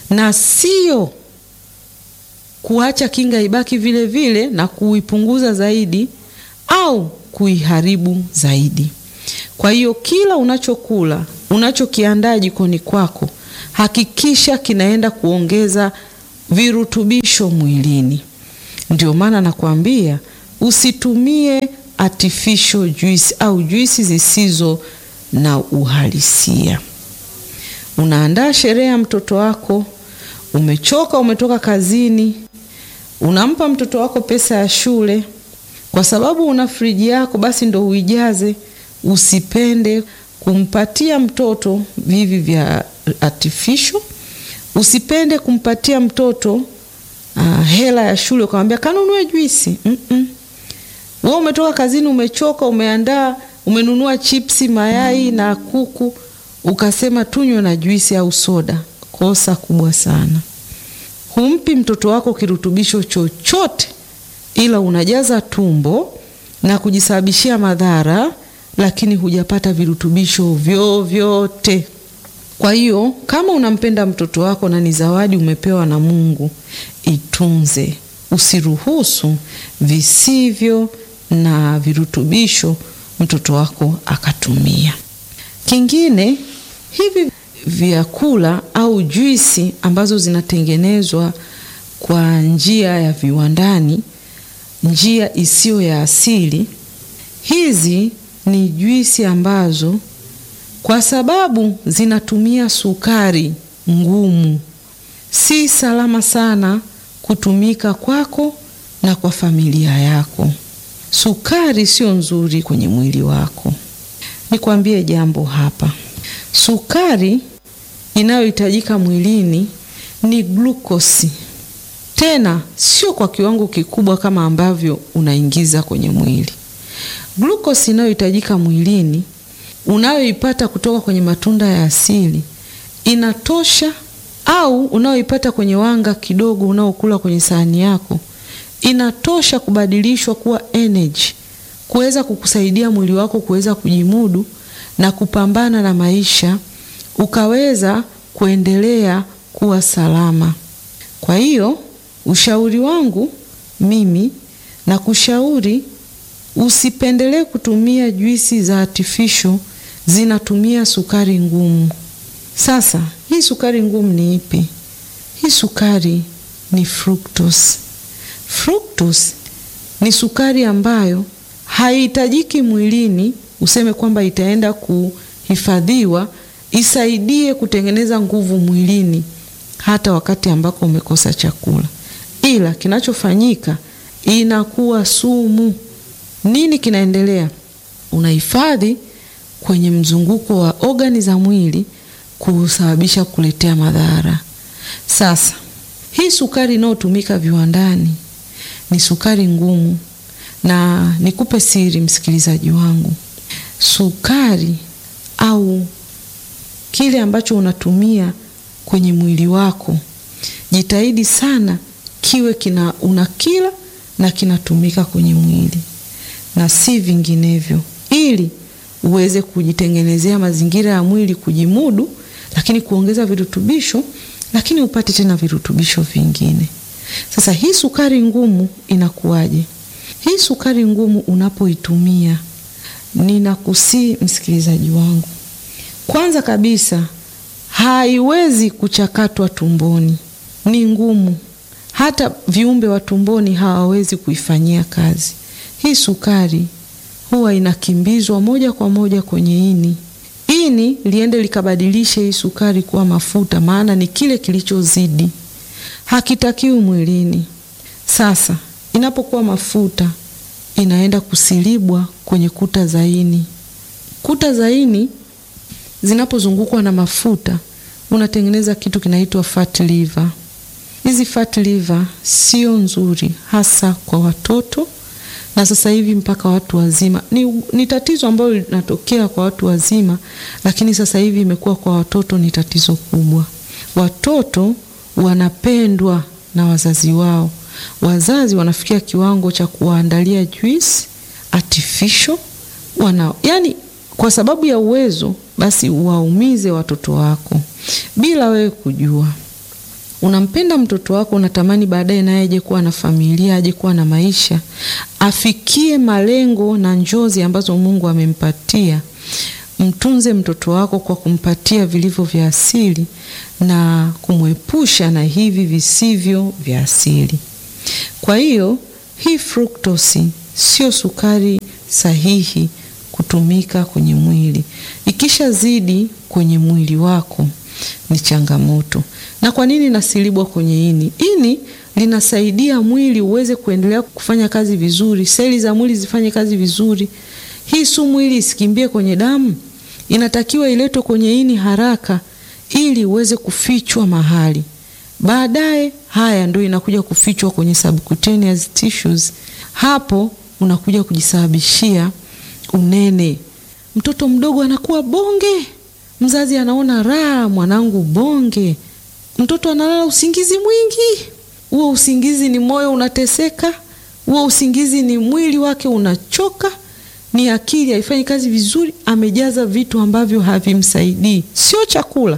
na sio kuacha kinga ibaki vile vile na kuipunguza zaidi au kuiharibu zaidi. Kwa hiyo kila unachokula, unachokiandaa jikoni kwako, hakikisha kinaenda kuongeza virutubisho mwilini. Ndio maana nakwambia usitumie artificial juice au juisi zisizo na uhalisia. Unaandaa sherehe ya mtoto wako, umechoka, umetoka kazini, unampa mtoto wako pesa ya shule, kwa sababu una friji yako, basi ndo uijaze. Usipende kumpatia mtoto vivi vya artificial. Usipende kumpatia mtoto uh, hela ya shule ukamwambia kanunue juisi. mm -mm. Wewe umetoka kazini, umechoka, umeandaa, umenunua chipsi, mayai na kuku, ukasema tunywe na juisi au soda. Kosa kubwa sana. Humpi mtoto wako kirutubisho chochote, ila unajaza tumbo na kujisababishia madhara, lakini hujapata virutubisho vyovyote. Kwa hiyo kama unampenda mtoto wako na ni zawadi umepewa na Mungu, itunze. Usiruhusu visivyo na virutubisho mtoto wako akatumia. Kingine, hivi vyakula au juisi ambazo zinatengenezwa kwa njia ya viwandani, njia isiyo ya asili, hizi ni juisi ambazo kwa sababu zinatumia sukari ngumu, si salama sana kutumika kwako na kwa familia yako. Sukari sio nzuri kwenye mwili wako. Nikwambie jambo hapa, sukari inayohitajika mwilini ni glukosi, tena sio kwa kiwango kikubwa kama ambavyo unaingiza kwenye mwili. Glukosi inayohitajika mwilini unayoipata kutoka kwenye matunda ya asili inatosha, au unayoipata kwenye wanga kidogo unaokula kwenye sahani yako inatosha kubadilishwa kuwa energy, kuweza kukusaidia mwili wako kuweza kujimudu na kupambana na maisha, ukaweza kuendelea kuwa salama. Kwa hiyo ushauri wangu mimi na kushauri usipendelee kutumia juisi za artificial zinatumia sukari ngumu. Sasa hii sukari ngumu ni ipi? Hii sukari ni fructose. Fructose ni sukari ambayo haihitajiki mwilini, useme kwamba itaenda kuhifadhiwa isaidie kutengeneza nguvu mwilini hata wakati ambako umekosa chakula, ila kinachofanyika inakuwa sumu. Nini kinaendelea? Unahifadhi kwenye mzunguko wa ogani za mwili kusababisha kuletea madhara. Sasa hii sukari inayotumika viwandani ni sukari ngumu, na nikupe siri, msikilizaji wangu, sukari au kile ambacho unatumia kwenye mwili wako, jitahidi sana kiwe kina unakila na kinatumika kwenye mwili na si vinginevyo, ili uweze kujitengenezea mazingira ya mwili kujimudu, lakini kuongeza virutubisho, lakini upate tena virutubisho vingine. Sasa hii sukari ngumu inakuwaje? Hii sukari ngumu unapoitumia, ninakusii msikilizaji wangu, kwanza kabisa haiwezi kuchakatwa tumboni, ni ngumu. Hata viumbe wa tumboni hawawezi kuifanyia kazi. Hii sukari huwa inakimbizwa moja kwa moja kwenye ini, ini liende likabadilishe hii sukari kuwa mafuta, maana ni kile kilichozidi, hakitakiwi mwilini. Sasa inapokuwa mafuta, inaenda kusilibwa kwenye kuta za ini. Kuta za ini zinapozungukwa na mafuta, unatengeneza kitu kinaitwa fat liver. Hizi fat liver sio nzuri, hasa kwa watoto na sasa hivi mpaka watu wazima. Ni, ni tatizo ambalo linatokea kwa watu wazima, lakini sasa hivi imekuwa kwa watoto ni tatizo kubwa. Watoto wanapendwa na wazazi wao, wazazi wanafikia kiwango cha kuwaandalia juice artificial wana, yani kwa sababu ya uwezo, basi waumize watoto wako bila wewe kujua. unampenda mtoto wako, unatamani baadaye naye aje kuwa na familia, aje kuwa na maisha, afikie malengo na njozi ambazo Mungu amempatia. Mtunze mtoto wako kwa kumpatia vilivyo vya asili na kumwepusha na hivi visivyo vya asili. Kwa hiyo hii fructose sio sukari sahihi kutumika kwenye mwili. Ikishazidi kwenye mwili wako ni changamoto. Na kwa nini nasilibwa kwenye ini? Ini linasaidia mwili uweze kuendelea kufanya kazi vizuri, seli za mwili zifanye kazi vizuri. Hii sumu ili isikimbie kwenye damu, inatakiwa iletwe kwenye ini haraka ili uweze kufichwa mahali. Baadaye haya ndio inakuja kufichwa kwenye subcutaneous tissues. Hapo unakuja kujisababishia unene. Mtoto mdogo anakuwa bonge, mzazi anaona raha, mwanangu bonge. Mtoto analala usingizi mwingi, huo usingizi ni moyo unateseka, huo usingizi ni mwili wake unachoka, ni akili haifanyi kazi vizuri, amejaza vitu ambavyo havimsaidii, sio chakula,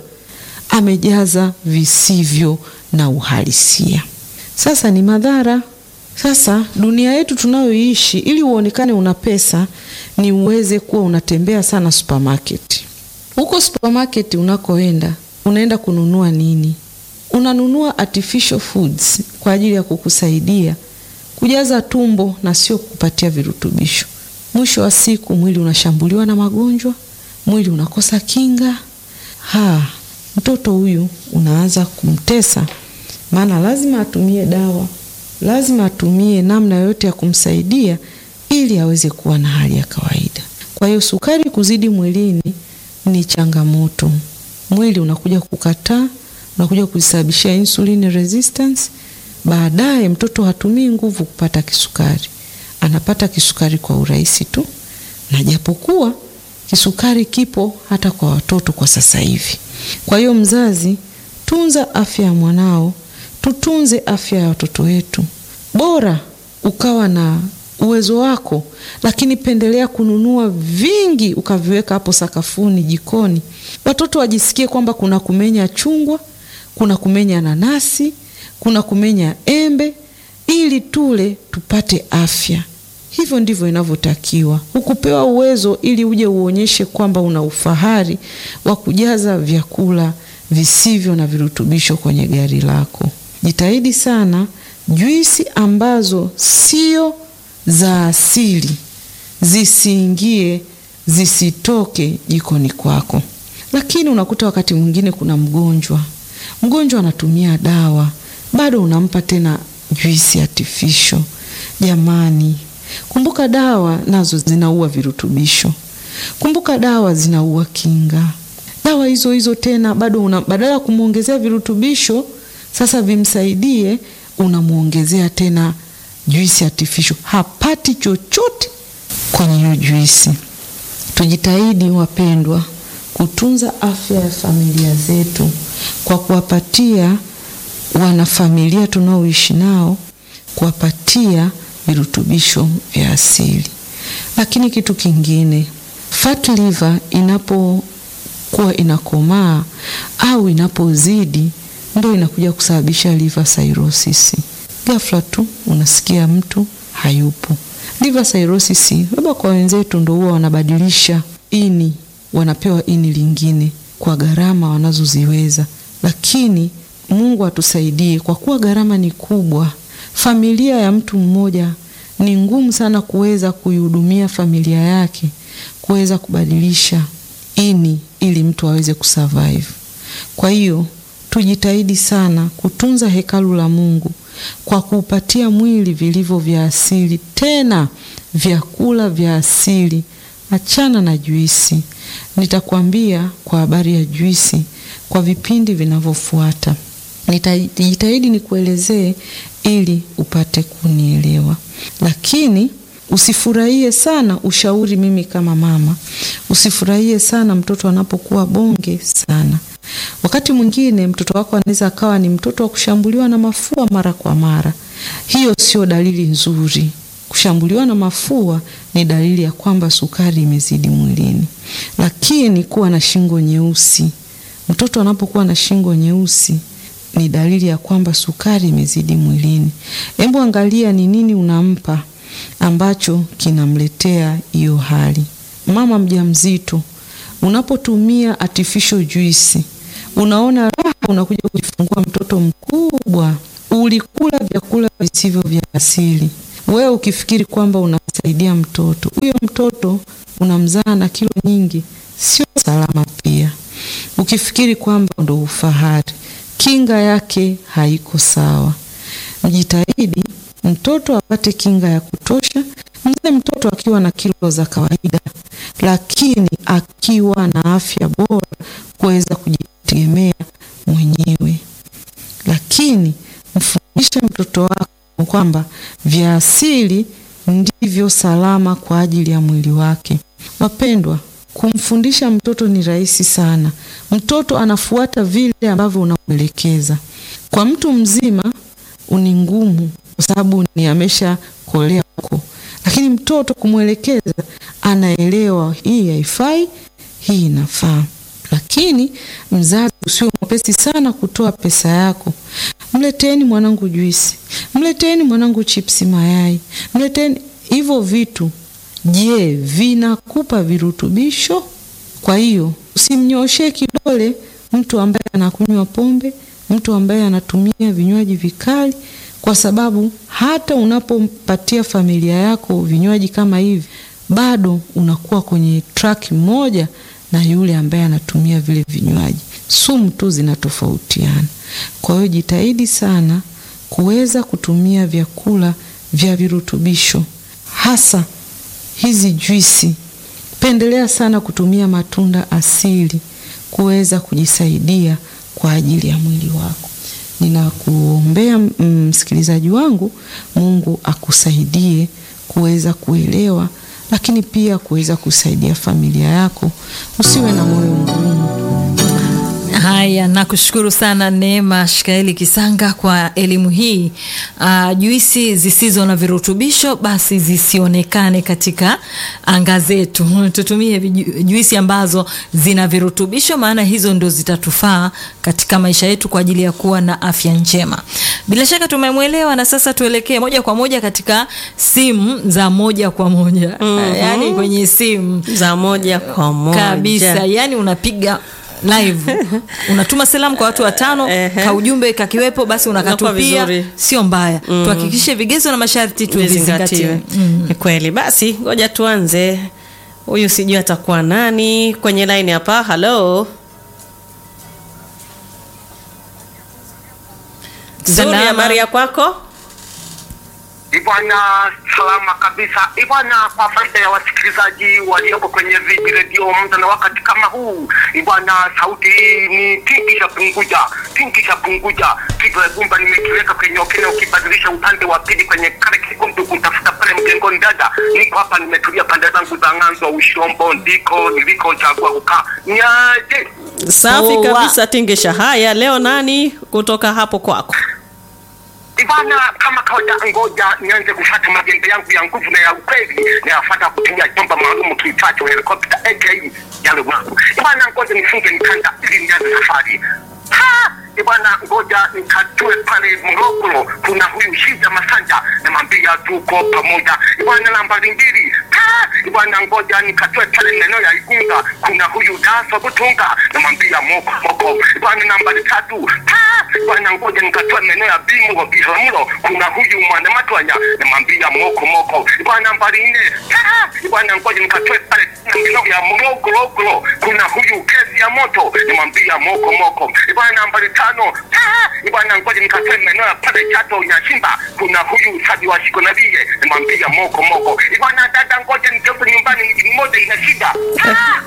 amejaza visivyo na uhalisia. Sasa ni madhara. Sasa dunia yetu tunayoishi, ili uonekane una pesa, ni uweze kuwa unatembea sana supermarket. Huko supermarket unakoenda, unaenda kununua nini? Unanunua artificial foods kwa ajili ya kukusaidia kujaza tumbo na sio kupatia virutubisho. Mwisho wa siku mwili unashambuliwa na magonjwa, mwili unakosa kinga. Ha, mtoto huyu unaanza kumtesa, maana lazima atumie dawa, lazima atumie namna yoyote ya kumsaidia ili aweze kuwa na hali ya kawaida. Kwa hiyo sukari kuzidi mwilini ni changamoto. Mwili unakuja kukataa, unakuja kusababishia insulin resistance. Baadaye mtoto hatumii nguvu kupata kisukari, anapata kisukari kwa urahisi tu, na japokuwa kisukari kipo hata kwa watoto kwa sasa hivi. Kwa hiyo mzazi, tunza afya ya mwanao, tutunze afya ya watoto wetu. Bora ukawa na uwezo wako, lakini pendelea kununua vingi ukaviweka hapo sakafuni, jikoni, watoto wajisikie kwamba kuna kumenya chungwa, kuna kumenya nanasi, kuna kumenya embe, ili tule tupate afya. Hivyo ndivyo inavyotakiwa. Hukupewa uwezo ili uje uonyeshe kwamba una ufahari wa kujaza vyakula visivyo na virutubisho kwenye gari lako. Jitahidi sana, juisi ambazo sio za asili zisiingie, zisitoke jikoni kwako. Lakini unakuta wakati mwingine kuna mgonjwa, mgonjwa anatumia dawa, bado unampa tena juisi artificial. Jamani, kumbuka dawa nazo zinaua virutubisho. Kumbuka dawa zinaua kinga. Dawa hizo hizo tena bado una, badala ya kumwongezea virutubisho sasa vimsaidie, unamwongezea tena juisi artificial. Hapati chochote kwenye hiyo juisi. Tujitahidi wapendwa, kutunza afya ya familia zetu kwa kuwapatia wanafamilia tunaoishi nao, kuwapatia virutubisho vya asili. Lakini kitu kingine, fat liver inapokuwa inakomaa au inapozidi, ndio inakuja kusababisha liver cirrhosis. Ghafla tu unasikia mtu hayupo. Liver cirrhosis labda kwa wenzetu ndio huwa wanabadilisha ini, wanapewa ini lingine kwa gharama wanazoziweza, lakini Mungu atusaidie, kwa kuwa gharama ni kubwa. Familia ya mtu mmoja ni ngumu sana kuweza kuihudumia familia yake, kuweza kubadilisha ini ili mtu aweze kusurvive. Kwa hiyo tujitahidi sana kutunza hekalu la Mungu kwa kuupatia mwili vilivyo vya asili, tena vyakula vya asili. Achana na juisi. Nitakwambia kwa habari ya juisi kwa vipindi vinavyofuata. Nitajitahidi nikuelezee ili upate kunielewa, lakini usifurahie sana ushauri. Mimi kama mama, usifurahie sana mtoto anapokuwa bonge sana. Wakati mwingine mtoto wako anaweza akawa ni mtoto wa kushambuliwa na mafua mara kwa mara. Hiyo sio dalili nzuri. Kushambuliwa na mafua ni dalili ya kwamba sukari imezidi mwilini. Lakini kuwa na shingo nyeusi, mtoto anapokuwa na shingo nyeusi ni dalili ya kwamba sukari imezidi mwilini. Hebu angalia ni nini unampa ambacho kinamletea hiyo hali. Mama mjamzito, unapotumia artificial juice, unaona raha, unakuja kujifungua mtoto mkubwa. Ulikula vyakula visivyo vya asili, wewe ukifikiri kwamba unamsaidia mtoto. Huyo mtoto unamzaa na kilo nyingi, sio salama. Pia ukifikiri kwamba ndo ufahari, kinga yake haiko sawa. Mjitahidi mtoto apate kinga ya kutosha. Mzee mtoto akiwa na kilo za kawaida, lakini akiwa na afya bora kuweza kujitegemea mwenyewe. Lakini mfundishe mtoto wako kwamba vya asili ndivyo salama kwa ajili ya mwili wake. Wapendwa, kumfundisha mtoto ni rahisi sana. Mtoto anafuata vile ambavyo unamwelekeza. Kwa mtu mzima ni ngumu, kwa sababu ni ameshakolea huko, lakini mtoto kumwelekeza, anaelewa hii haifai, hii inafaa. Lakini mzazi usio mwepesi sana kutoa pesa yako. Mleteni mwanangu juisi, mleteni mwanangu chipsi mayai, mleteni hivyo vitu. Je, vinakupa virutubisho? Kwa hiyo usimnyoshee kidole mtu ambaye anakunywa pombe, mtu ambaye anatumia vinywaji vikali, kwa sababu hata unapompatia familia yako vinywaji kama hivi, bado unakuwa kwenye track moja na yule ambaye anatumia vile vinywaji. Sumu tu zinatofautiana. Kwa hiyo jitahidi sana kuweza kutumia vyakula vya virutubisho, hasa hizi juisi. Pendelea sana kutumia matunda asili kuweza kujisaidia kwa ajili ya mwili wako. Ninakuombea msikilizaji wangu, Mungu akusaidie kuweza kuelewa, lakini pia kuweza kusaidia familia yako. Usiwe na moyo mgumu. Haya, nakushukuru sana Neema Shikaeli Kisanga kwa elimu hii. Uh, juisi zisizo na virutubisho basi zisionekane katika anga zetu. Tutumie juisi ambazo zina virutubisho, maana hizo ndo zitatufaa katika maisha yetu kwa ajili ya kuwa na afya njema. Bila shaka tumemwelewa, na sasa tuelekee moja kwa moja katika simu za moja kwa moja. Mhm. Uh, yani kwenye simu za moja kwa moja kabisa, yani unapiga live unatuma salamu kwa watu watano, Ehe. ka ujumbe kakiwepo, basi Inakuwa unakatupia, vizuri. sio mbaya. Tuhakikishe vigezo na masharti tuvizingatie. vizingatiwe. Ni kweli. Basi ngoja tuanze. Huyu sijui atakuwa nani kwenye line hapa. Halo, Zuri, Salama. habari ya kwako? Ibwana, salama kabisa. Ibwana, kwa faida ya wasikilizaji walioko kwenye viji redio muda na wakati kama huu, Ibwana, sauti hii ni tingi cha punguja, tingi cha punguja. Kitu ya gumba nimekiweka kwenye okene, ukibadilisha upande wa pili kwenye kale kikundu kutafuta pale mjengoni. Dada, niko hapa, nimetulia pande zangu za ng'anzo Ushombo, ndiko nilikochagua kukaa. Nyaje Safi Poa. kabisa, Tingisha. Haya, leo nani kutoka hapo kwako? Ibana, kama kawaida, ngoja nianze kufuata majembe yangu ya nguvu na ya ukweli, nayafuata kutumia chombo maalum kiitwacho helikopta aka yale wangu. Ibana, ngoja nifunge nikanda ili nianze safari. Ha! Ibana, ngoja nikatue pale Morogoro, kuna huyu Shija Masanja, namwambia tuko pamoja. Ibana, nambari mbili. Ha! Ibana, ngoja nikatue pale maeneo ya Igunga, kuna huyu Daso Butunga, namwambia moko moko. Ibana, nambari tatu. Ha! Ibana, ngoja nikatue maeneo ya Bimu Biharamulo, kuna huyu Mwanamatwanya, namwambia moko moko. Ibana, nambari nne. Ha! Ibana, ngoja nikatue pale maeneo ya Morogoro, kuna huyu kesi ya moto, namwambia moko moko. Ibana, nambari tano. Ha! Ibana, ngoja nikatue maeneo ya pale Chato Nyashimba, kuna huyu Sabi wa Shiko Nabie, namwambia moko moko. Ibana, dada, ngoja nigeuke nyumbani, mji mmoja ina shida. Ha!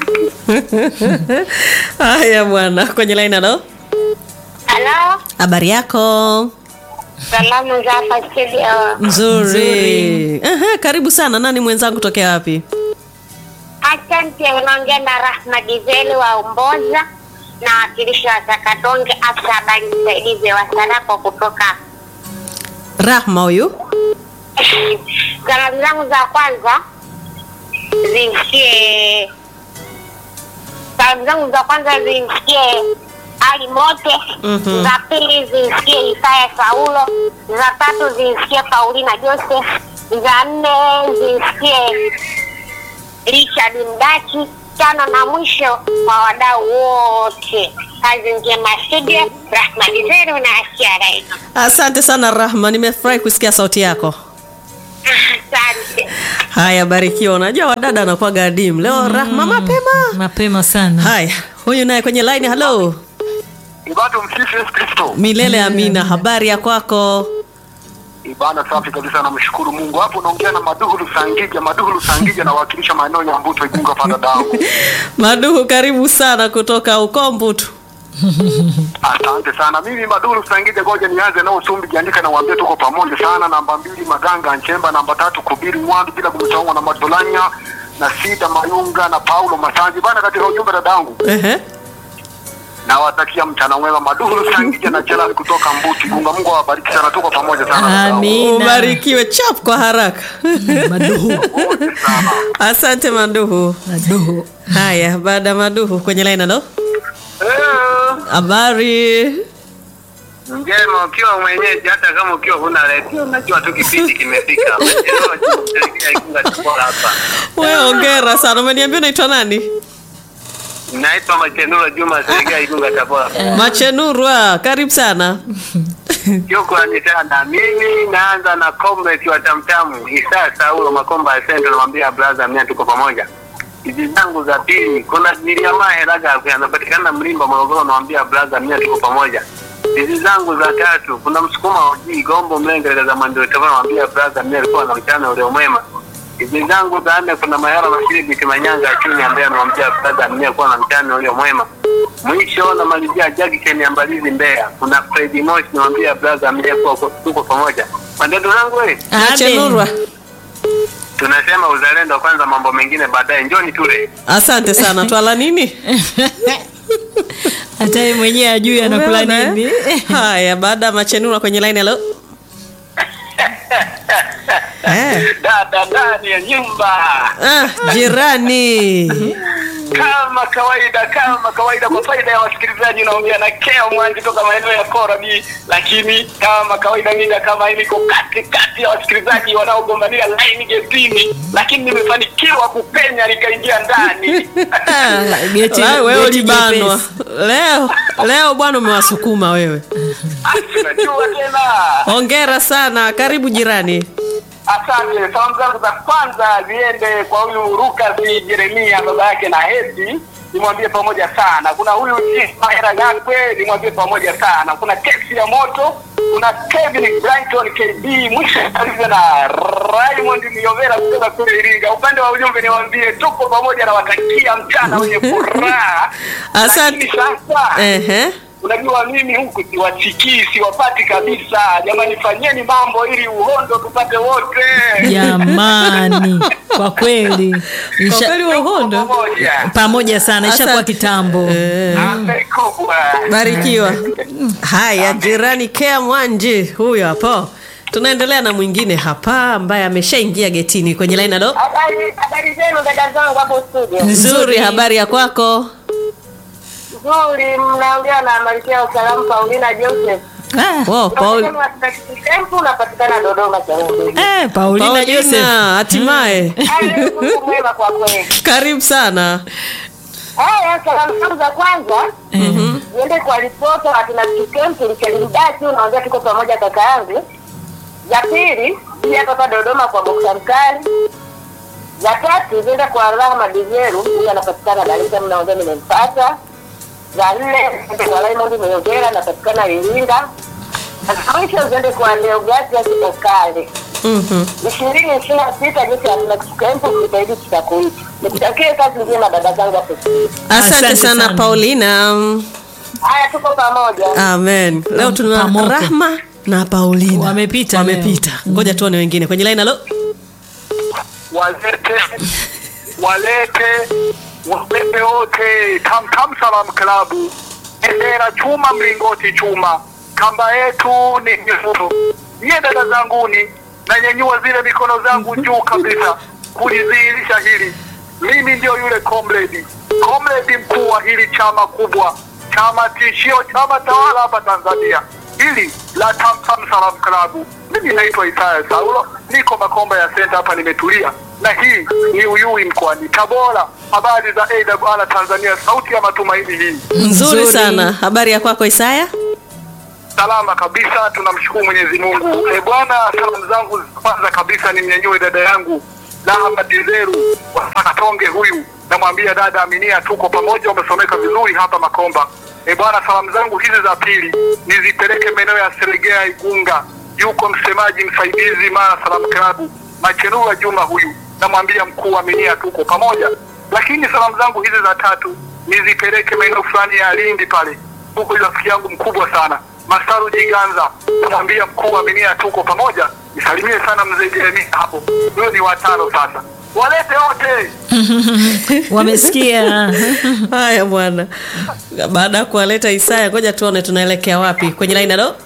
Haya bwana, kwenye line. Halo, Halo, habari yako? salamu za hapa studio. Nzuri. Aha, karibu sana. Nani mwenzangu tokea wapi? Asante, unaongea na Rahma Gizeli wa Umboza na wakilishi wa Zakatonge, afisa habari msaidizi wa Sarapo kutoka. Rahma huyu. Salamu zangu za kwanza zimfikie, salamu zangu za kwanza zimfikie Ali Mote. Mhm. Za pili zimsikie Isaya Saulo. Za tatu zimsikie Paulina Joseph. Za nne zimsikie Richard Mdachi. Tano na mwisho kwa wadau wote, kazi njema studio. Rahma Dizeru na Asia Raino. Asante sana Rahma, nimefurahi kusikia sauti yako. Asante. Haya, barikiwa. Unajua wadada anakuwa adimu leo. Rahma mapema. mapema sana Haya, huyu naye kwenye line. Halo, Ibada msifu Yesu Kristo. milele amina. Habari ya kwako? Ibada safi kabisa, namshukuru Mungu. Hapo naongea na Maduhulu Sangija. Maduhulu Sangija nawakilisha maeneo ya Mbuto Igunga hapa dadangu. Maduhu, karibu sana kutoka Ukombutu. Asante sana. Mimi Maduhulu Sangija, ngoja nianze nao Sumbi Jandika na waambie tuko pamoja sana. Namba mbili Maganga Nchemba, namba tatu Kubiri Mwandu, bila kumsahau na Matolanya na Sida Mayunga na Paulo Masanji bana. Katika ujumbe dadangu, Ehe. nawatakia mchana mwema. Maduhulu Sangija na Jelali kutoka Mbuti Igunga. Mungu awabariki sana, tuko pamoja sana dadangu. Amina. Ubarikiwe chap kwa haraka. maduhu Asante sana. Asante Maduhu. maduhu Haya, baada ya Maduhu kwenye line. Halo, Eh. habari? Njema ukiwa mwenyeji, hata kama ukiwa huna redio, unajua tu kipindi kimefika. Umechelewa tu kuelekea Igunga Tabora hapa. Wewe ongera sana. Umeniambia unaitwa nani? Naitwa Machenuro Juma Sega Igunga Tabora. Machenurwa, karibu sana. Shukrani sana. Mimi naanza na comrade wa Tamtamu Isa Saulo Makomba Asante, namwambia brother, mimi tuko pamoja. Hizi zangu za pili, kuna Miriama Heraga anapatikana Mlimba Morogoro, namwambia brother, mimi tuko pamoja. Hizi zangu za tatu, kuna msukuma uji Gombo Mlenge za Mandeo Tabora, namwambia brother, mimi alikuwa na mchana ule mwema. Hizi zangu za nne, kuna Mayara Mashiri Biti Manyanga Chuni ambaye anamwambia brother, mimi alikuwa na mchana ule mwema. Mwisho namalizia Jackson ya Mbalizi Mbeya. Kuna Freddy Moshi namwambia brother mleko tuko pamoja. Mandoto zangu wewe. Machenurwa, Tunasema uzalendo kwanza mambo mengine baadaye. Njoni tule. asante sana. Twala nini? hata yeye mwenyewe ajui anakula Umeona, eh? nini Haya, baada ya Machenurwa kwenye line. Halo. Eh. Dada ndani ya nyumba. Ah, jirani. Kama kawaida kama kawaida kwa faida ya wasikilizaji naongea na Kea Mwanji toka maeneo ya Korabi, lakini kama kawaida mida kama hii niko kati kati ya wasikilizaji wanaogombania line getini, lakini nimefanikiwa kupenya nikaingia ndani. Ah, geti- La, wewe geti ulibanwa jepesi. leo. Leo bwana, umewasukuma wewe. Unajua tena. Hongera sana, karibu jirani. Asante. Salamu zangu za kwanza ziende kwa huyu Lucas Jeremia, baba yake na Hedi, nimwambie pamoja sana. Kuna huyu Mahera Gakwe, nimwambie pamoja sana. Kuna kesi ya moto, kuna Kevin Brighton KB, mwisho kabisa na Raymond Miovera kutoka kule Iringa. Upande wa ujumbe niwaambie tuko pamoja na watakia mchana wenye furaha. Asante. Lakini sasa Ehe. Unajua mimi huku siwasikii, siwapati kabisa. Jamani, fanyeni mambo ili uhondo tupate wote. jamani kwa kweli Kwa Isha- kweli wa uhondo. Pamoja. pamoja sana ishakuwa Asante. kitambo Eh. Asante kubwa. Barikiwa. Haya, jirani Kea Mwanji huyo hapo. Tunaendelea na mwingine hapa ambaye ameshaingia getini kwenye line. Halo. Habari habari zenu dada zangu hapo studio. Nzuri, habari ya kwako? Nzuri, mnaongea na Malkia wa Salamu Paulina Joseph. Ah, Wow, Paul. Tempu unapatikana Dodoma Changombe. eh, Paulina Paulina, Joseph hatimaye. Hali Mungu mwema kwa kweli. Karibu sana. Haya, salamu zangu za kwanza niende kwa ripota wa kina Kikempi Mchelimdati, unaongea tuko pamoja kaka yangu. Za pili nije hapa hapa Dodoma kwa Boksa Mkali. Za tatu ziende kwa Rahma Dizeru, huyu anapatikana Dar es Salaam, naongea nimempata. Za nne ziende kwa Raymond Meyogera, anapatikana Iringa. Na za mwisho ziende kwa Leogati Okale. Mhm. ishirini ishirini na sita jinsi ya tuna kikempu kitaidi kitakuita. Nikutakie kazi njema dada zangu hapo. Asante, Asante sana, sana. Paulina. Haya, tuko pamoja. Amen. Leo tuna Pamoja. Rahma na Paulina. Wamepita leo. Wamepita. Ngoja tuone wengine kwenye line. Halo. Walete walete walete wote Tam Tam Salam Klabu, bendera chuma, mlingoti chuma, kamba yetu ni nyekundu. Nyie dada zanguni, nanyanyua zile mikono zangu juu kabisa kulidhihirisha hili. Mimi ndio yule comrade, comrade mkuu wa hili chama kubwa, chama tishio, chama tawala hapa Tanzania, hili la Tamtam Salam Klabu. Mimi naitwa Isaya Saulo, niko Makomba ya Senta hapa, nimetulia na hii ni Uyui mkoani Tabora. Habari za AWR Tanzania, sauti ya matumaini hii Nzuri Nzuri. sana. Habari ya kwako Isaya? salama kabisa, tunamshukuru Mwenyezi Mungu. E bwana, salamu zangu za kwanza kabisa nimnyanyue dada yangu Lahama Dizeru wa Sakatonge, huyu namwambia dada Aminia, tuko pamoja, umesomeka vizuri hapa Makomba. E bwana, salamu zangu hizi za pili nizipeleke maeneo ya Seregea, Igunga, yuko msemaji msaidizi Mara Salamu Klabu Machenua Juma, huyu namwambia mkuu Aminia, tuko pamoja. Lakini salamu zangu hizi za tatu nizipeleke maeneo fulani ya Lindi pale huko rafiki yangu mkubwa sana Masaru Jiganza, namwambia mkuu Aminia tuko pamoja, nisalimie sana mzee Jeremia hapo. Huyo ni watano sasa, walete wote. Wamesikia. Haya bwana. Baada ya kuwaleta Isaya, ngoja tuone tunaelekea wapi kwenye line alo.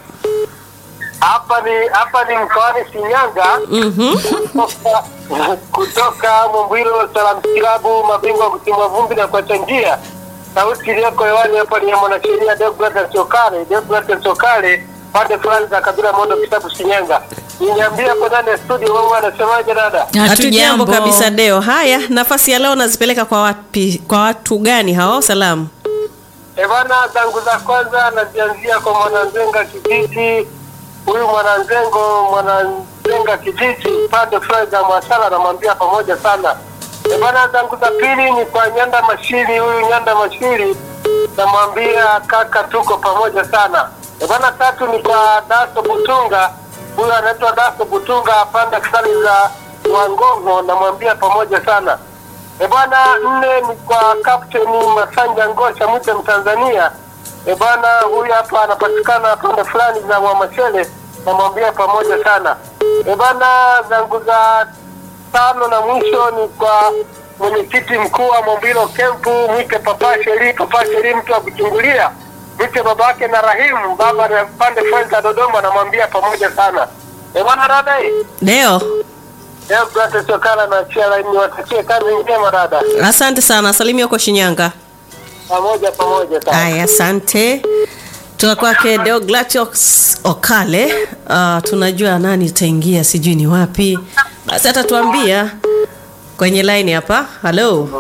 Hapa ni hapa ni mkoani Shinyanga Mhm. kutoka, kutoka Mumbwiro Salam Kilabu, mabingwa wa kutimua vumbi na kuacha njia. Sauti iliyoko hewani hapa ni ya mwanasheria Deogratias Sokale, Deogratias Sokale, pande fulani za kabila Mondo, kitabu Shinyanga. Niambia hapo ndani ya studio, wewe anasemaje dada? Hatujambo kabisa Deo. Haya, nafasi ya leo nazipeleka kwa wapi? Kwa watu gani hao? Salamu. E bana, zangu za kwanza nazianzia kwa mwananzenga kijiji. Huyu mwananzengo mwananzenga kijiji pande fulani za Mwasala, namwambia pamoja sana. E bana, zangu za pili ni kwa Nyanda Mashiri. Huyu Nyanda Mashiri namwambia kaka, tuko pamoja sana. E bana, tatu ni kwa Daso Butunga. Huyu anaitwa Daso Butunga pande fulani za Wangongo, namwambia pamoja sana. E bwana, nne ni kwa Kapteni Masanja Ngosha mwite Mtanzania. E bwana, huyu hapa anapatikana pande fulani za Mwamashele, namwambia pamoja sana. E bwana, zangu za tano na mwisho ni kwa mwenyekiti mkuu wa Mombilo Kempu, mwite Papa Sheri. Papa Sheri mtu wa kuchungulia, mwite babake na Rahimu, baba na pande fulani za Dodoma, namwambia pamoja sana. E bwana, dada hii Deo. leo Brate Sokala na chia laini, watakie kazi njema dada. Asante sana. Salimia kwa Shinyanga. pamoja pamoja sana. Haya, asante. Toka kwake Deogratios Okale. Uh, tunajua nani itaingia, sijui ni wapi. Basi atatuambia kwenye line hapa. Halo.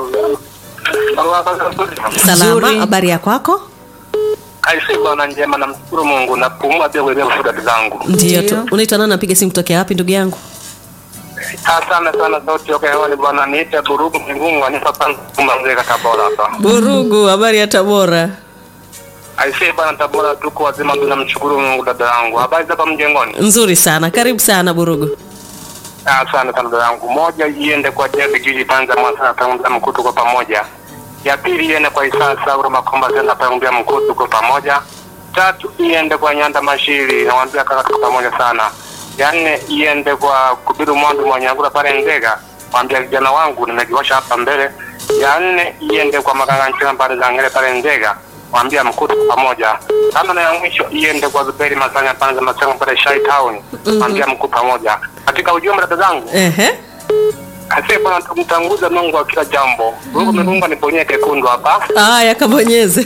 Salama, Nzuri. habari ya kwako? Aisi bwana njema, namshukuru Mungu na kupumua pia kuelea shukrani zangu. Ndio Ndio. tu. Unaitwa nani? Napiga simu kutokea wapi ndugu yangu? Asante sana sauti yoka hewani bwana, niite Burugu Mgungu anipa panza kumamzeka Tabora hapa. Burugu, habari ya Tabora? Aisi bwana, Tabora tuko wazima, tunamshukuru Mungu. Dada yangu, habari za hapa mjengoni? Nzuri sana. Karibu sana Burugu. Asante sana dada yangu. Moja iende kwa Jebi Jiji Tanza Mwasa Tanzania mkuu tuko pamoja. Ya pili iende kwa Isa Sauro Makomba Zenda Tanzania mkuu tuko pamoja. Tatu iende kwa Nyanda Mashiri nawaambia kaka tuko pamoja sana. Ya nne iende kwa Kubiru Mwandu Mwanyangura pale Nzega. Mwambia vijana wangu nimejiwasha hapa mbele. Ya nne iende kwa Maganga Nchina pale za Ngere pale Nzega. Mwambia mkuu tuko pamoja. Tano na ya mwisho iende kwa Zuberi Masanya pale za Masanya pale Shai Town. Mwambia mkuu pamoja. Katika ujumbe dada zangu Ehe. Asante bwana, tumtanguza Mungu wa kila jambo. Mungu Mungu anibonyea kekundu hapa. Haya, kabonyeze.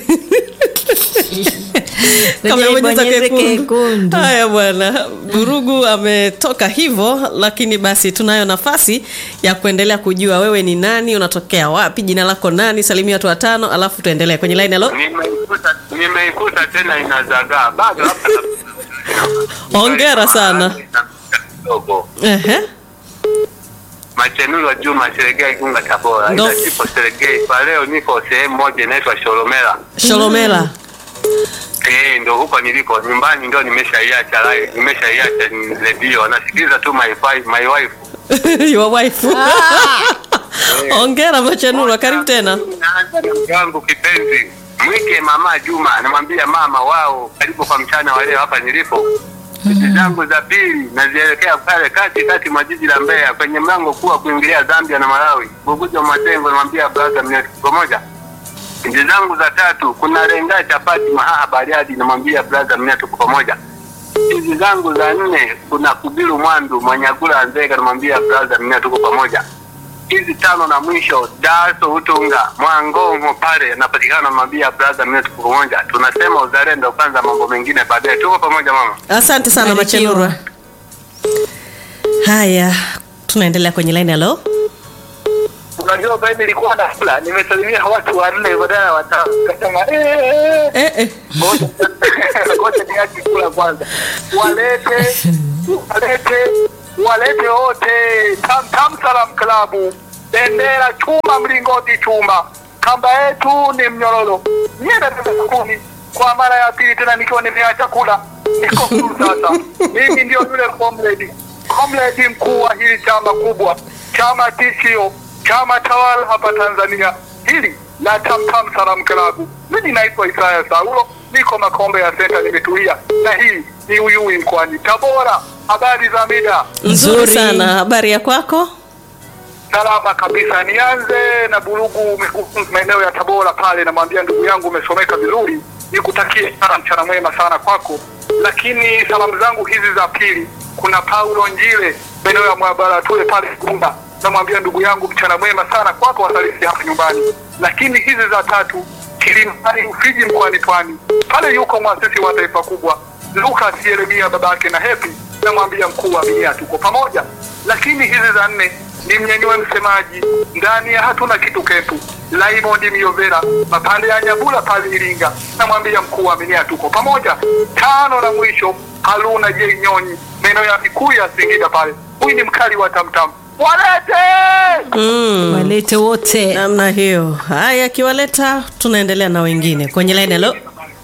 Kamebonyeza ibonyeze kekundu. kekundu. Haya bwana, Burugu ametoka hivyo, lakini basi tunayo nafasi ya kuendelea kujua wewe ni nani, unatokea wapi, jina lako nani, salimia watu watano, alafu tuendelee kwenye line. Halo, Nimeikuta nimeikuta tena inazagaa. Bado hapa. Hongera sana. Dogo. ehe, Machenuru wa Juma Seregea Igunga Tabora. Ndo- Ila sipo Seregea. Kwa leo niko sehemu moja inaitwa Sholomela. Sholomela. Eh, ndo huko niliko. Nyumbani ndio nimeshaiacha live. Nimeshaiacha redio. Nasikiliza tu my wife, my wife. Your wife. Hongera Machenura, karibu tena. yangu kipenzi mwike mama Juma, namwambia mama wao, karibu kwa mchana wa leo hapa nilipo. Sisi zangu za pili nazielekea pale kati kati mwa jiji la Mbeya kwenye mlango kuu wa kuingilia Zambia na Malawi, Bugujo Matengo, namwambia brother mneti pamoja. Nchi zangu za tatu kuna Lenga Chapati Mahaha Bariadi, namwambia brother mneti tuko pamoja. Hizi zangu za nne kuna Kubiru Mwandu Mwanyagula Nzega, namwambia brother mneti tuko pamoja hizi tano na mwisho daso utunga mwangongo pale napatikana mabia brother mimi tuko pamoja tunasema uzalendo kwanza mambo mengine baadaye tuko pamoja mama asante sana Barikiwa. machenurwa haya tunaendelea kwenye line halo unajua mimi nilikuwa nakula nimesalimia watu wanne badala ya watano kasema eh eh, eh. ngoja ngoja niache kula kwanza walete walete walete wote tam tam salam klabu bendera chuma mlingoti chuma kamba yetu ni mnyororo nienda kumi kwa mara ya pili tena nikiwa nimeacha kula niko huru sasa mimi ndio yule comrade comrade mkuu wa hili chama kubwa chama tishio chama tawala hapa tanzania hili la tamtam salam klabu mimi naitwa isaya saulo niko makombe ya senta nimetulia na hii ni uyui mkoani tabora habari za mida nzuri Nzuri. sana habari ya kwako salama kabisa nianze na burugu Mikufunzi, maeneo ya tabora pale namwambia ndugu yangu umesomeka vizuri nikutakie sana mchana mwema sana kwako lakini salamu zangu hizi za pili kuna paulo njile maeneo ya mwabara tule pale kumba namwambia ndugu yangu mchana mwema sana kwako wasalisi hapa nyumbani lakini hizi za tatu kilimani ufiji mkoani pwani pale yuko mwasisi wa taifa kubwa lukas yeremia babake na hepi namwambia mkuu wa minia tuko pamoja lakini hizi za nne ni mnyanyue msemaji ndani ya hatuna kitu kepu laimondi miovera mapande ya nyabula pale iringa namwambia mkuu wa minia tuko pamoja tano na mwisho haruna j nyonyi maeneo ya mikuu ya singida pale huyu ni mkali wa tamtam walete mm. walete wote namna hiyo haya akiwaleta tunaendelea na wengine kwenye line halo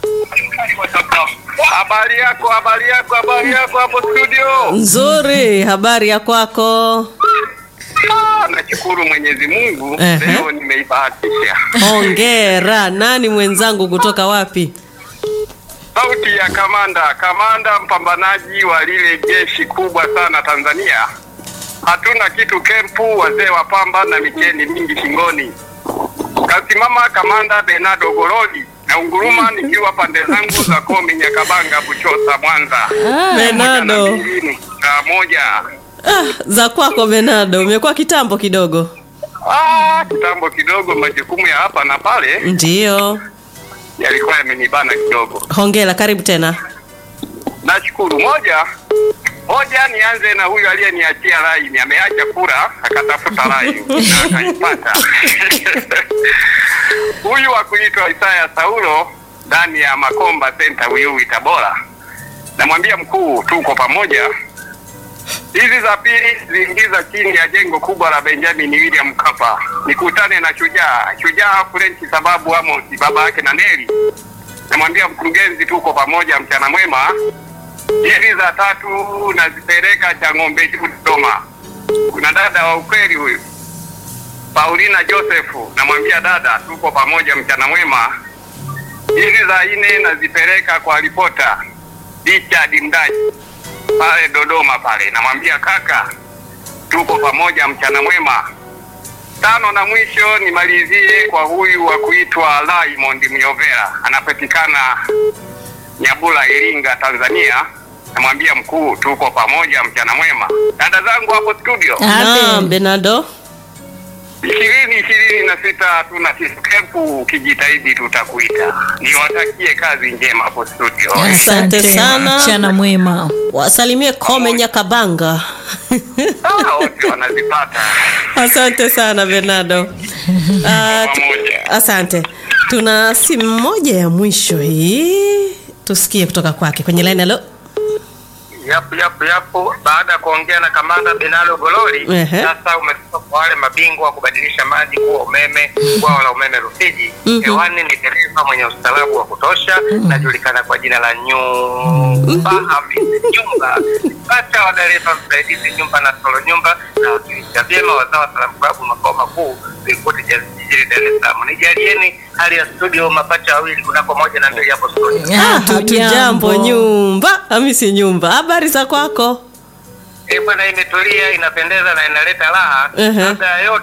habari yako habari yako habari yako hapo studio nzuri habari ya kwako Ah, nashukuru mwenyezi mungu Ehe. leo nimeibahatisha hongera nani mwenzangu kutoka wapi sauti ya kamanda kamanda mpambanaji wa lile jeshi kubwa sana tanzania hatuna kitu kempu wazee wa pamba na micheni mingi shingoni kasimama kamanda benado gorodi na unguruma nikiwa pande zangu za komi nyakabanga buchosa mwanza benado mbili saa moja ah, za kwako benado umekuwa kitambo kidogo ah, kitambo kidogo majukumu ya hapa na pale ndiyo yalikuwa yamenibana kidogo hongera karibu tena nashukuru moja moja nianze na huyu aliyeniachia laini ameacha kura akatafuta laini na akaipata huyu wa kuitwa isaya saulo ndani ya makomba senta uyui tabora namwambia mkuu tuko pamoja hizi za pili ziingiza chini ya jengo kubwa la benjamin william mkapa nikutane na shujaa shujaa frenchi sababu amosi baba yake na neli namwambia mkurugenzi tuko pamoja mchana mwema hizi za tatu nazipeleka cha ng'ombe juu dodoma kuna dada wa ukweli huyu paulina josefu namwambia dada tuko pamoja mchana mwema hizi za nne nazipeleka kwa ripota richard mdaji pale dodoma pale namwambia kaka tuko pamoja mchana mwema tano na mwisho nimalizie kwa huyu wa kuitwa Raymond Myovera anapatikana Nyabula Iringa Tanzania namwambia mkuu tuko pamoja mchana mwema dada zangu hapo studio naam Amen. benado ishirini ishirini na sita hatuna kiskepu ukijitahidi tutakuita niwatakie kazi njema hapo studio Asante sana. mchana mwema wasalimie kome nyakabanga Ah, wote wanazipata asante sana benado Ah, tu- pamoja asante tuna simu moja ya mwisho hii tusikie kutoka kwake kwenye line halo yapo yapo yapo baada ya kuongea na kamanda benalo gololi Ehe. sasa umetoka kwa wale mabingwa wa kubadilisha maji kuwa umeme bwawa la umeme rufiji Mhm. hewani ni dereva mwenye ustaarabu wa kutosha najulikana kwa jina la nyumba hamisi nyumba pacha wa dereva msaidizi nyumba na solo nyumba na wakilisha vyema wazao wa salamu klabu makao makuu vilikuti jijini dar es salaam nijalieni hali ya studio mapacha wawili kunako moja na mbili hapo studio Ah, Ah, hatujambo nyumba hamisi nyumba habari za kwako Eh, bwana imetulia inapendeza na inaleta raha Ehe. labda ya yote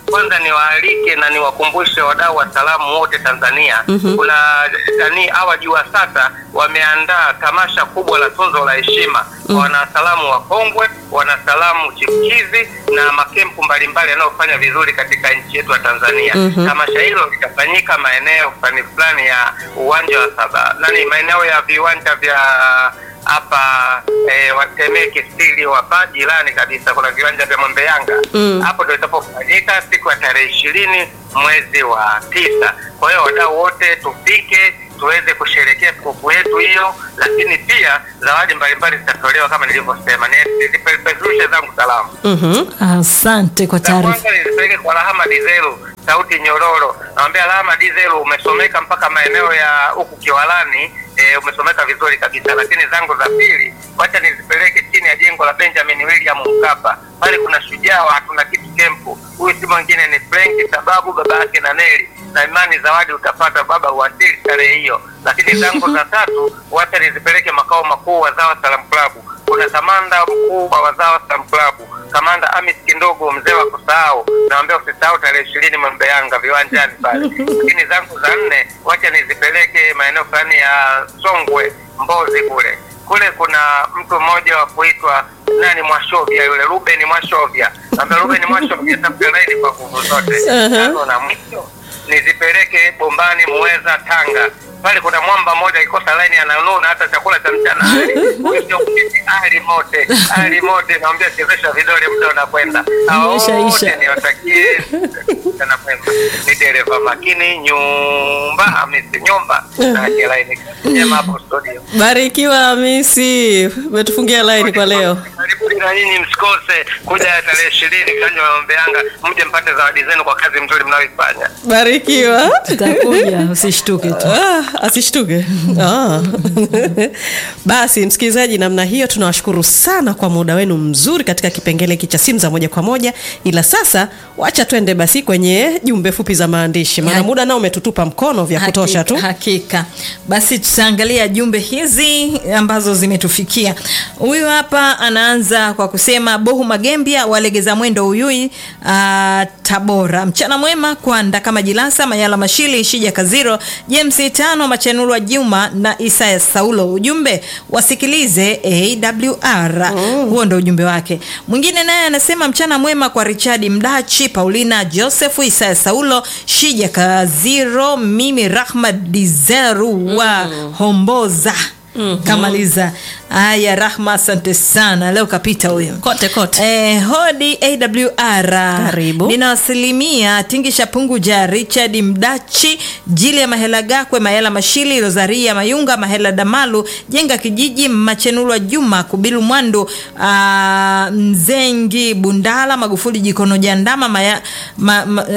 kwanza niwaalike na niwakumbushe wadau wa salamu wote Tanzania. Kuna nani hawa jua sasa wameandaa tamasha kubwa la tunzo la heshima kwa wanasalamu wakongwe, wanasalamu chipukizi na makempu mbalimbali yanayofanya vizuri katika nchi yetu ya Tanzania. Tamasha hilo litafanyika maeneo fulani fulani ya uwanja wa saba nani, maeneo ya viwanja vya hapa eh, Watemeke stili hapa jirani kabisa, kuna viwanja vya Mwembe Yanga hapo ndio itapofanyika siku ya tarehe ishirini mwezi wa tisa. Kwa hiyo wadau wote tufike tuweze kusherehekea sikukuu yetu hiyo, lakini pia zawadi mbalimbali zitatolewa kama nilivyosema. Ni- Nizipeperushe zangu salamu Asante kwa za taarifa. kwanza nilipeleke kwa Rahama Dizelu sauti nyororo. Namwambia Rahama Dizelu, umesomeka mpaka maeneo ya huku Kiwalani e, umesomeka vizuri kabisa, lakini zangu za pili wacha nizipeleke chini ya jengo la Benjamin William Mkapa. Pale kuna shujaa wa hatuna kitu kempu. Huyu si mwingine ni Frank sababu baba yake na Neli na imani zawadi utapata baba uwasili tarehe hiyo. Lakini zangu za tatu wacha nizipeleke makao makuu Wazawa Salam Club. Kuna kamanda mkuu wa Wazawa Salam Club kamanda Amis Kindogo, mzee wa kusahau, naambia usisahau tarehe ishirini Mwembe Yanga viwanjani pale. Lakini zangu za nne, wacha nizipeleke maeneo fulani ya Songwe, Mbozi kule kule. Kuna mtu mmoja wa kuitwa nani, Mwashovya yule, Ruben Mwashovya, naambia Ruben Mwashovya, tafuta laini kwa nguvu zote. Tano na mwisho nizipeleke Bombani, Muweza, Tanga pale kuna mwamba mmoja akikosa laini ananuna hata chakula cha mchana Huyu ndio mketi ali mote ali mote, naambia chezesha vidole, muda unakwenda. Hao Isha, wote isha. niwatakie mchana mwema. Ni dereva makini, nyumba Hamisi nyumba na laini njema hapo studio. Barikiwa Hamisi, umetufungia line kwa leo. Karibuni na nyinyi msikose kuja tarehe ishirini kiwanja wa Mwembe Yanga, mje mpate zawadi zenu kwa kazi mzuri mnayoifanya. Barikiwa. Tutakuja, usishtuke tu. Ah, asishtuke. Ah. Basi msikilizaji, namna hiyo tunawashukuru sana kwa muda wenu mzuri katika kipengele hiki cha simu za moja kwa moja, ila sasa wacha twende basi kwenye jumbe fupi za maandishi, maana Ha- muda nao umetutupa mkono vya kutosha tu. Hakika, hakika. Basi tutaangalia jumbe hizi ambazo zimetufikia. Huyu hapa anaanza kwa kusema Bohu Magembia walegeza mwendo Uyui uh, Tabora. Mchana mwema kwa Ndakama Jilasa Mayala Mashili Shija Kaziro James Tano Machanurwa Juma na Isaya Saulo. Ujumbe wasikilize AWR. Huo ndo ujumbe wake. Mwingine naye anasema mchana mwema kwa Richard Mdachi, Paulina Joseph, Isaya Saulo, Shija Kaziro, mimi Rahma Dizeru wa Homboza. Kamaliza. Haya, Rahma, asante sana. Leo kapita huyo Kote kote. Eh, hodi AWR. Karibu. Ninawasalimia Tingisha Punguja, Richard Mdachi, Jili ya Mahela Gakwe, Mahela Mashili, Rosaria Mayunga, Mahela Damalu, Jenga Kijiji, Machenulwa Juma, Kubilu Mwandu, ah, Mzengi Bundala, Magufuli Jikono Jandama, Maya, ma, ma,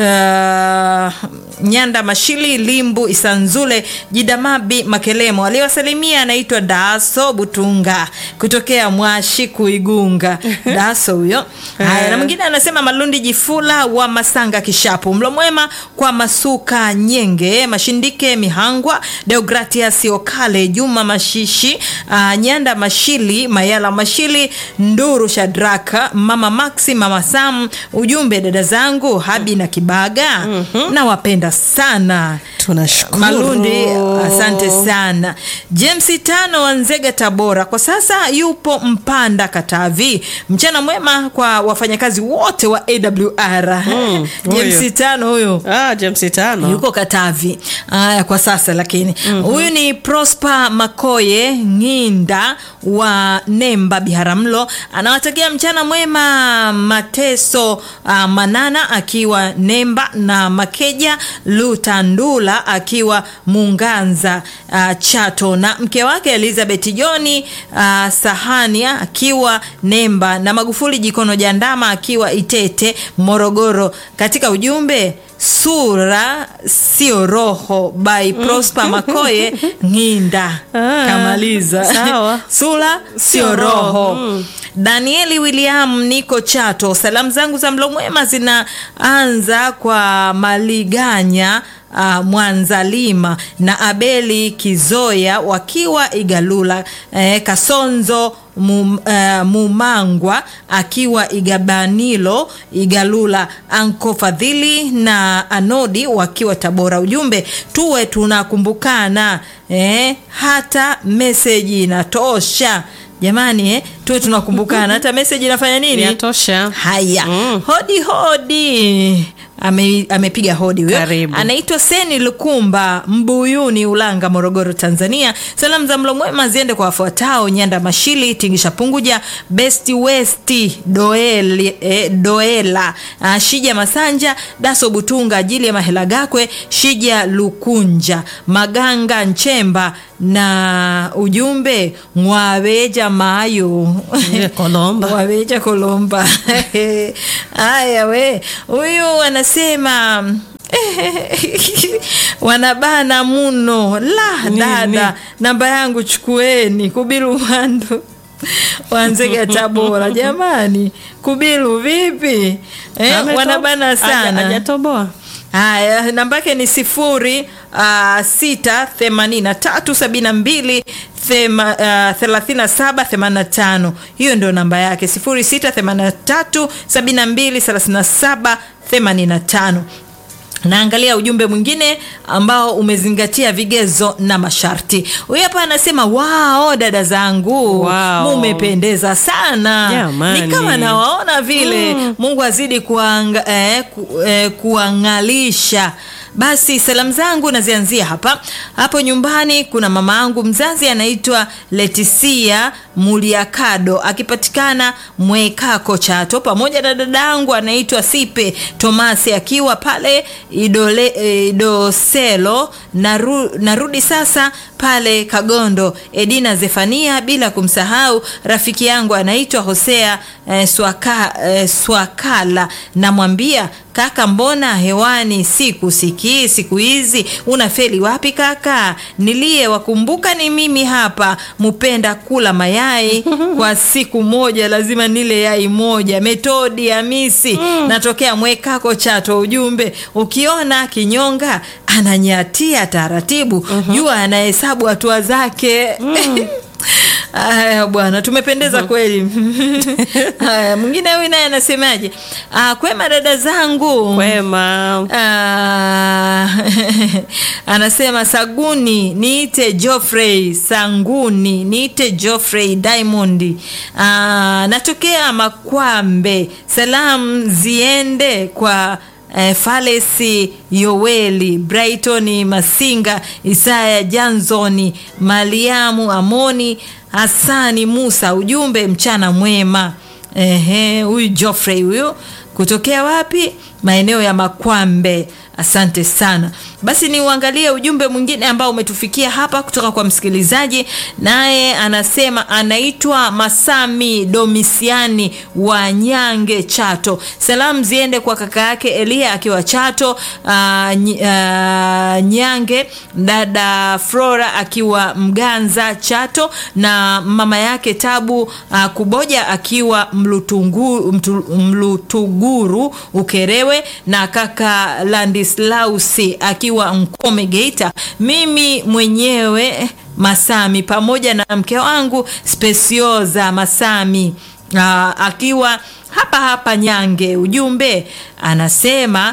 ah, Nyanda Mashili, Limbu Isanzule, Jidamabi Makelemo. Aliyowasalimia anaitwa Daso Butunga kutokea Mwashi Kuigunga. Daso huyo. Haya, na mwingine anasema Malundi Jifula wa Masanga Kishapu. Mlo mwema kwa Masuka Nyenge, Mashindike Mihangwa, Deogratias Okale, Juma Mashishi, uh, Nyanda Mashili, Mayala Mashili, Nduru Shadraka, Mama Maxi, Mama Sam. Ujumbe dada zangu Habi na Kibaga. Nawapenda sana. Tunashukuru. Malundi, asante sana. James Tano wa Nzega, Tabora, kwa sasa yupo Mpanda, Katavi. Mchana mwema kwa wafanyakazi wote wa AWR. huyo. James Tano huyo Ah, James tano. yuko Katavi aya, kwa sasa lakini huyu ni Prosper Makoye Ng'inda wa Nemba Biharamulo, anawatakia mchana mwema Mateso ah, Manana akiwa Nemba na Makeja Lutandula akiwa Munganza ah, Chato na mke wake Elizabeth Joni ah, Sahania akiwa Nemba na Magufuli Jikono Jandama akiwa Itete Morogoro. Katika ujumbe sura sio roho by Prosper Makoye Ng'inda Ah, kamaliza sawa. sura sio Sio roho. roho Mm. Danieli William, niko Chato. Salamu zangu za mlo mwema zinaanza kwa Maliganya uh, Mwanzalima na Abeli Kizoya wakiwa Igalula, eh, Kasonzo Mum, uh, Mumangwa akiwa Igabanilo Igalula, Anko Fadhili na Anodi wakiwa Tabora. Ujumbe tuwe tunakumbukana, eh, hata meseji inatosha jamani, eh, tuwe tunakumbukana hata meseji inafanya nini? Inatosha. Haya, Mm. hodi hodi. Ame, amepiga hodi huyo. Karibu. Anaitwa Seni Lukumba Mbuyuni, Ulanga, Morogoro, Tanzania. Salamu za mlo mwema ziende kwa wafuatao: Nyanda Mashili, Tingisha Punguja, Best West, Doel, eh, Doela, uh, Shija Masanja, Daso Butunga, ajili ya Mahela Gakwe, Shija Lukunja, Maganga Nchemba na ujumbe ngwaweja mayo Ile Kolomba. waweja kolomba haya we huyu anasema wanabana muno la Nini? dada namba yangu chukueni kubilu wandu wanzega tabora jamani kubilu vipi eh, Ameto- wanabana Haja- sana Hajatoboa. Haya, namba yake ni sifuri uh, sita themanini na tatu sabini na mbili thema- ah, thelathini na saba themanini na tano. Hiyo ndio namba yake sifuri sita themanini na tatu sabini na mbili thelathini na saba themanini na tano. Naangalia ujumbe mwingine ambao umezingatia vigezo na masharti. Huyu hapa anasema wao, dada zangu Wow. mumependeza sana, Jamani. ni kama nawaona vile. Mungu azidi kuanga, eh, ku, eh, kuangalisha. Basi salamu zangu nazianzia hapa hapo nyumbani. Kuna mama yangu mzazi anaitwa Letisia Muliakado akipatikana Mwekako Chato, pamoja na dada yangu anaitwa Sipe Tomasi akiwa pale Idole, eh, Idoselo. Naru, narudi sasa pale Kagondo, Edina Zefania, bila kumsahau rafiki yangu anaitwa Hosea eh, Swaka, eh, Swakala. Namwambia kaka, mbona hewani sikusikii siku hizi, unafeli wapi kaka? Nilie wakumbuka ni mimi hapa, mupenda kula mayai kwa siku moja, lazima nile yai moja. Metodi Hamisi, natokea Mwekako Chato. Ujumbe, ukiona kinyonga ananyatia taratibu, jua anahesabu hatua zake. Haya bwana, tumependeza kweli. Haya, mwingine huyu naye anasemaje? Ah, kwema dada zangu Kwema. Ah, anasema Saguni niite Geoffrey Sanguni niite Geoffrey Diamond. Ah, natokea Makwambe. Salamu ziende kwa eh, Falesi Yoweli Brighton Masinga Isaya Janzoni Mariamu Amoni Hasani Musa. Ujumbe mchana mwema. Ehe, huyu Geoffrey huyu kutokea wapi? Maeneo ya Makwambe. Asante sana. Basi ni uangalie ujumbe mwingine ambao umetufikia hapa kutoka kwa msikilizaji, naye anasema anaitwa Masami Domisiani wa Nyange, Chato. Salamu ziende kwa kaka yake Elia akiwa Chato, uh, ny, uh, Nyange, dada Flora akiwa Mganza, Chato, na mama yake Tabu uh, Kuboja akiwa Mlutungu, mtu, Mlutuguru Ukerewe, na kaka Landislausi akiwa Mkome Geita, mimi mwenyewe Masami pamoja na mke wangu Spesioza Masami aa, akiwa hapa hapa Nyange. Ujumbe anasema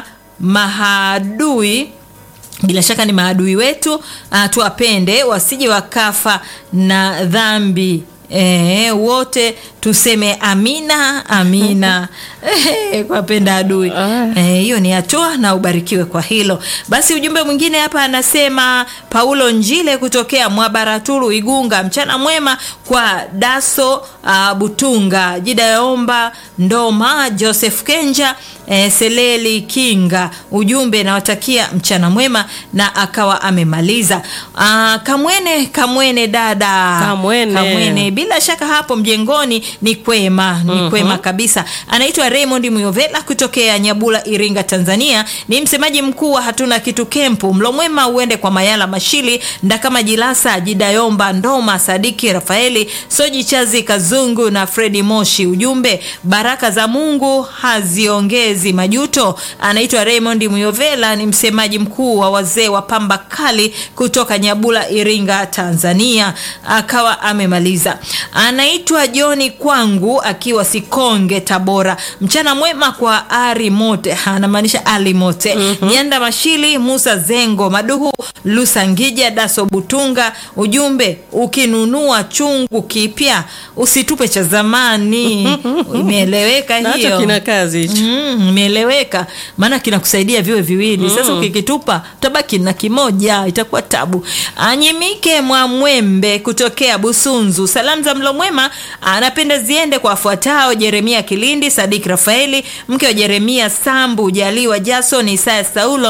mahadui bila shaka ni maadui wetu, uh, tuwapende wasije wakafa na dhambi. E, wote tuseme amina amina e, kwapenda adui Eh, hiyo ni hatua na ubarikiwe kwa hilo. Basi ujumbe mwingine hapa anasema Paulo Njile kutokea Mwabaraturu Igunga, mchana mwema kwa Daso uh, Butunga Jida Yaomba Ndoma Joseph Kenja eh, Seleli Kinga. Ujumbe nawatakia mchana mwema, na akawa amemaliza. Uh, Kamwene Kamwene dada Kamwene. Kamwene bila shaka hapo mjengoni ni kwema ni kwema kabisa anaitwa raymond muyovela kutokea nyabula iringa tanzania ni msemaji mkuu wa hatuna kitu kempu mlomwema uende kwa mayala mashili ndakama jilasa jidayomba ndoma sadiki rafaeli soji chazi kazungu na fredi moshi ujumbe baraka za mungu haziongezi majuto anaitwa raymond muyovela ni msemaji mkuu wa wazee wa pamba kali kutoka nyabula iringa tanzania akawa amemaliza anaitwa joni kwangu akiwa sikonge tabora mchana mwema kwa ari mote anamaanisha ali mote mm-hmm. nyanda mashili musa zengo maduhu lusangija daso butunga ujumbe ukinunua chungu kipya usitupe cha zamani imeeleweka Na hiyo hata kina kazi hicho Mm, imeeleweka maana kinakusaidia viwe viwili sasa ukikitupa utabaki na kimoja itakuwa tabu anyimike mwamwembe kutokea busunzu salamu za mlo mwema anapenda ziende kwa wafuatao jeremia kilindi sadik rafaeli mke wa jeremia sambu jaliwa jason isaya saulo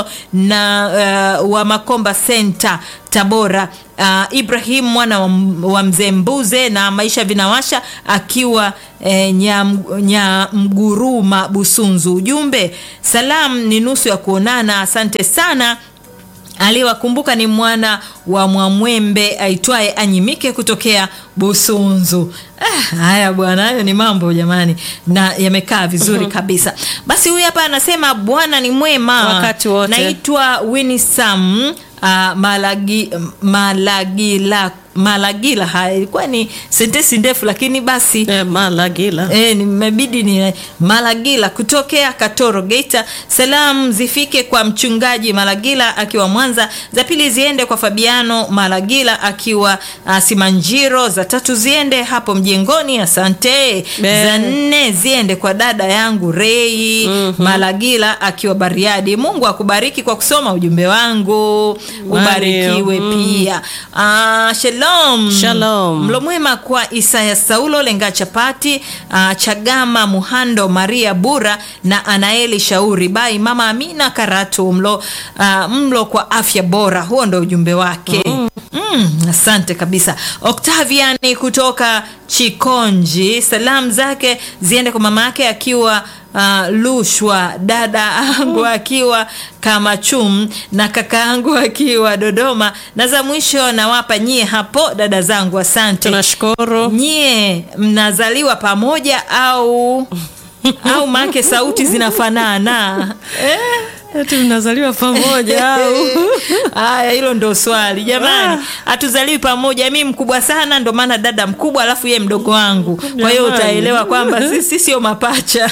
na uh, wa makomba senta tabora uh, ibrahim mwana wa, wa mzee mbuze na maisha vinawasha akiwa eh, nyam- nyamguruma busunzu ujumbe salam ni nusu ya kuonana asante sana aliyewakumbuka ni mwana wa mwamwembe aitwaye anyimike kutokea busunzu ah, haya bwana hayo ni mambo jamani na yamekaa vizuri kabisa basi huyu hapa anasema bwana ni mwema Wakati wote. naitwa winisam uh, malagi, malagila malagila haya ilikuwa ni sentensi ndefu lakini basi eh, malagila E, nimebidi ni Malagila kutokea Katoro Geita. Salamu zifike kwa mchungaji Malagila akiwa Mwanza, za pili ziende kwa Fabiano Malagila akiwa uh, Simanjiro, za tatu ziende hapo mjengoni, asante. Be. Za nne ziende kwa dada yangu Rei mm-hmm. Malagila akiwa Bariadi. Mungu akubariki kwa kusoma ujumbe wangu, ubarikiwe mm. pia. Uh, shalom Shalom. Mlo mwema kwa Isaya Saulo Lenga Chapati uh, Chagama Muhando Maria Bura na Anaeli Shauri bai Mama Amina Karatu mlo, uh, mlo kwa afya bora. Huo ndo ujumbe wake mm. Mm, asante kabisa Octaviani kutoka Chikonji, salamu zake ziende kwa mama yake akiwa uh, Lushwa, dada angu akiwa Kamachum na kaka yangu akiwa Dodoma, na za mwisho nawapa nyie hapo dada zangu, asante. tunashukuru Nyie mnazaliwa pamoja au au make sauti zinafanana eh? eti mnazaliwa pamoja au Haya, hilo ndo swali jamani. Hatuzaliwi pamoja, mi mkubwa sana, ndo maana dada mkubwa, alafu ye mdogo wangu. Kwa hiyo Jamani. utaelewa kwamba sisi sio mapacha.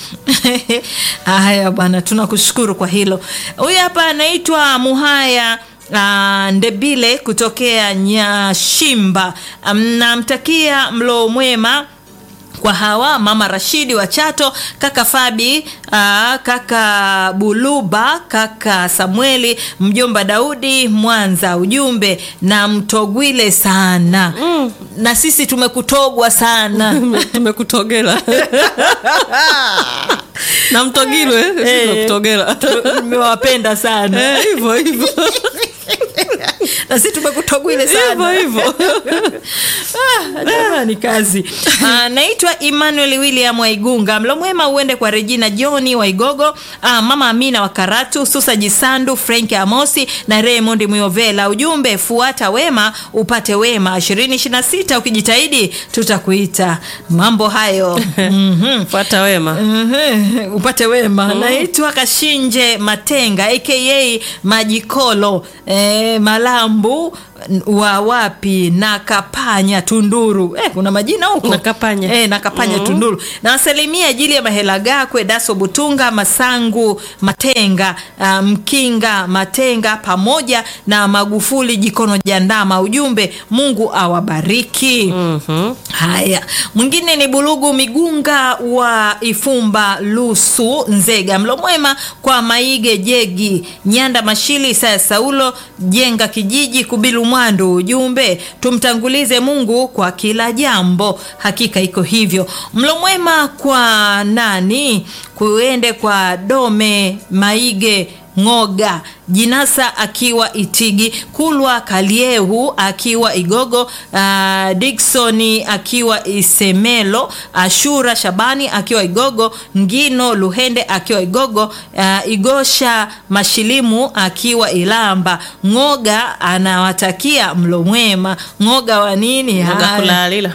Haya bwana, tunakushukuru kwa hilo. Huyu hapa anaitwa Muhaya Uh, Ndebile kutokea Nyashimba. Um, namtakia mlo mwema kwa hawa mama Rashidi wa Chato, kaka Fabi, aa, kaka Buluba, kaka Samueli, mjomba Daudi Mwanza. Ujumbe na mtogwile sana mm. na sisi tumekutogwa sana tumekutogela na mtogilwe Eh. tumekutogela tumewapenda sana Eh, hivyo hivyo na sisi tumekutogwile sana hivyo hivyo Ah, jamani kazi Ah, naitwa emmanuel william waigunga mlo mwema uende kwa regina johni waigogo ah, mama amina wa karatu susa jisandu frank amosi na raymond muyovela ujumbe fuata wema upate wema 226 ukijitahidi tutakuita mambo hayo mm-hmm. fuata wema Ehe, upate wema naitwa kashinje matenga aka majikolo e, malambu wa wapi na kapanya tunduru e, kuna majina huko Na Kapanya. e, na kapanya tunduru nawasalimia ajili ya mahela gakwe daso butunga masangu matenga uh, mkinga matenga pamoja na magufuli jikono jandama ujumbe mungu awabariki Mhm. Haya, mwingine ni Bulugu Migunga wa Ifumba Lusu Nzega. Mlo mwema kwa Maige Jegi Nyanda Mashili Isaya Saulo Jenga Kijiji Kubilu Mwandu. Ujumbe tumtangulize Mungu kwa kila jambo, hakika iko hivyo. Mlo mwema kwa nani? Kuende kwa Dome Maige Ng'oga Jinasa akiwa Itigi, Kulwa Kaliehu akiwa Igogo, uh, Diksoni akiwa Isemelo, Ashura Shabani akiwa Igogo, Ngino Luhende akiwa Igogo, uh, Igosha Mashilimu akiwa Ilamba. Ng'oga anawatakia mlo mwema. Ng'oga wa nini? Ngoga Haya. kulalila.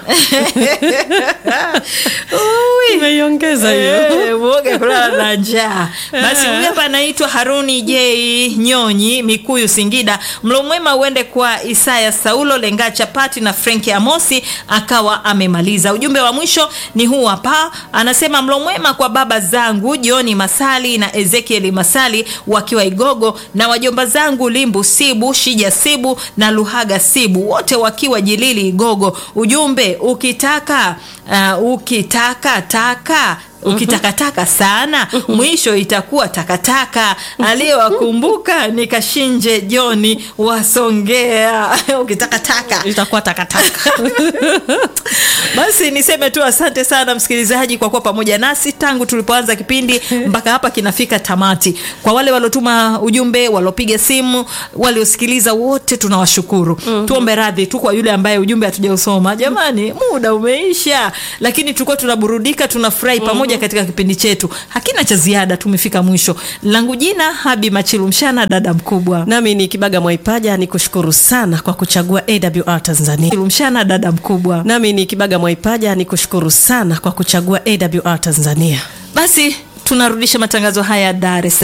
Ui. Umeiongeza hiyo. Eh, Mwoga kulala na njaa. Basi huyu hapa anaitwa Haruni J Nyonyi, Mikuyu, Singida. Mlo mwema uende kwa Isaya Saulo Lenga Chapati na Frenki Amosi, akawa amemaliza. Ujumbe wa mwisho ni huu hapa, anasema mlo mwema kwa baba zangu Joni Masali na Ezekieli Masali wakiwa Igogo, na wajomba zangu Limbu Sibu, Shija Sibu na Luhaga Sibu, wote wakiwa Jilili Igogo. Ujumbe ukitaka uh, ukitaka taka ukitakataka sana mwisho itakuwa takataka. Aliyewakumbuka ni Kashinje Joni Wasongea. ukitakataka Itakuwa takataka. basi niseme tu asante sana msikilizaji kwa kuwa pamoja nasi tangu tulipoanza kipindi mpaka hapa kinafika tamati. Kwa wale waliotuma ujumbe, waliopiga simu, waliosikiliza, wote tunawashukuru. Tuombe radhi tu kwa yule ambaye ujumbe hatujausoma. Jamani, muda umeisha, lakini tulikuwa tunaburudika, tunafurahi pamoja katika kipindi chetu. Hakina cha ziada, tumefika mwisho. Langu jina Habi Machilu Mshana, dada mkubwa Nami ni Kibaga Mwaipaja, ni kushukuru sana kwa kuchagua AWR Tanzania. Mshana, dada mkubwa. Nami ni Kibaga Mwaipaja, ni kushukuru sana kwa kuchagua AWR Tanzania. Basi tunarudisha matangazo haya Dar es